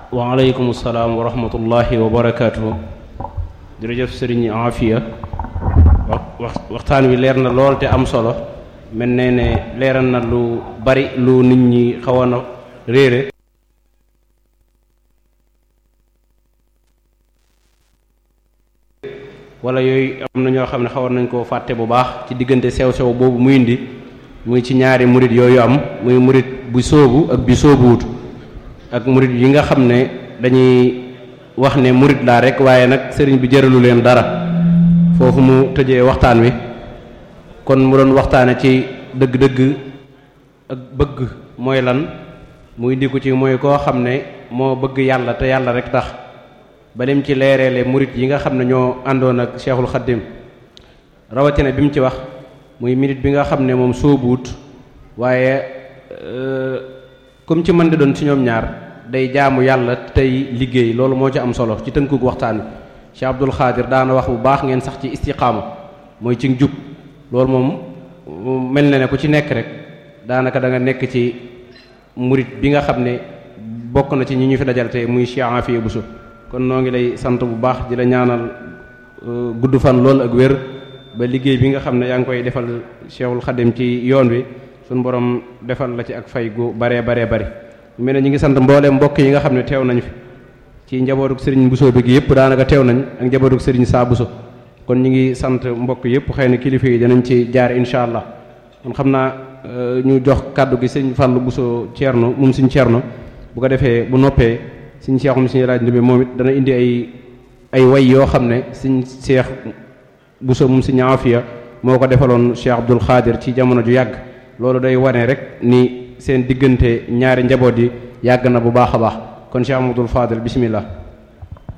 waaleykum salaam wa rahmatullahi wa barakaatu. jërëjëf sëriñ Afia wax wax waxtaan wi leer na lool te am solo mel ne ne leeral na lu bari lu nit ñi xawoon a réere wala yooyu am na ñoo xam ne xawoon nañ koo fàtte bu baax ci diggante sew sew boobu muy indi muy ci ñaari murit yooyu am muy murit bu sóobu ak bi sóobuwut ak murit yi nga xam ne dañuy wax ne murit laa rek waaye nag sëriñ bi jëralu leen dara foofu mu tëjee waxtaan wi kon mu doon waxtaane ci dëgg-dëgg ak bëgg mooy lan muy ndiku ci mooy koo xam ne moo bëgg yàlla te yàlla rek tax ba lim ci leereele murit yi nga xam ne ñoo àndoon ak Cheikhul Khadim rawatina bi mu ci wax muy minute bi nga xam ne moom soobuut waaye comme ci mën di doon ci ñoom ñaar day jaamu yàlla tey liggéey loolu moo ci am solo ci tënkug waxtaan wi Cheikh Abdul Xaadir daana wax bu baax ngeen sax ci istiqaama mooy ci jub loolu moom mel na ne ku ci nekk rek daanaka da nga nekk ci murit bi nga xam ne bokk na ci ñi ñu fi dajal tey muy Cheikh Afia Bousso kon noo ngi lay sant bu baax di la ñaanal gudd fan lool ak wér ba liggéey bi nga xam ne yaa ngi koy defal Cheikhul Khadim ci yoon wi suñu borom defal la ci ak fay gu baree baree bari mel ne ñi ngi sant mbooleem mbokk yi nga xam ne teew nañ fi ci njabootuk sëriñ Bousso bi gi yëpp daanaka teew nañ ak njabootuk sëriñ Saa Bousso kon ñi ngi sant mbokk yëpp xëy na kilifa yi danañ ci jaar incha allah kon xam naa ñu jox kàddu gi sëriñ Fallou Bousso Thierno moom suñ Thierno bu ko defee bu noppee suñ seexum suñu laaj ndumbe moom it dana indi ay ay way yoo xam ne suñ seex Bousso moom suñu Afia moo ko defaloon Cheikh Abdul Xaadir ci jamono ju yàgg loolu day wane rek ni seen diggante ñaari njaboot yi yàgg na bu baax a baax kon Cheikh Amadou Fadel bismillah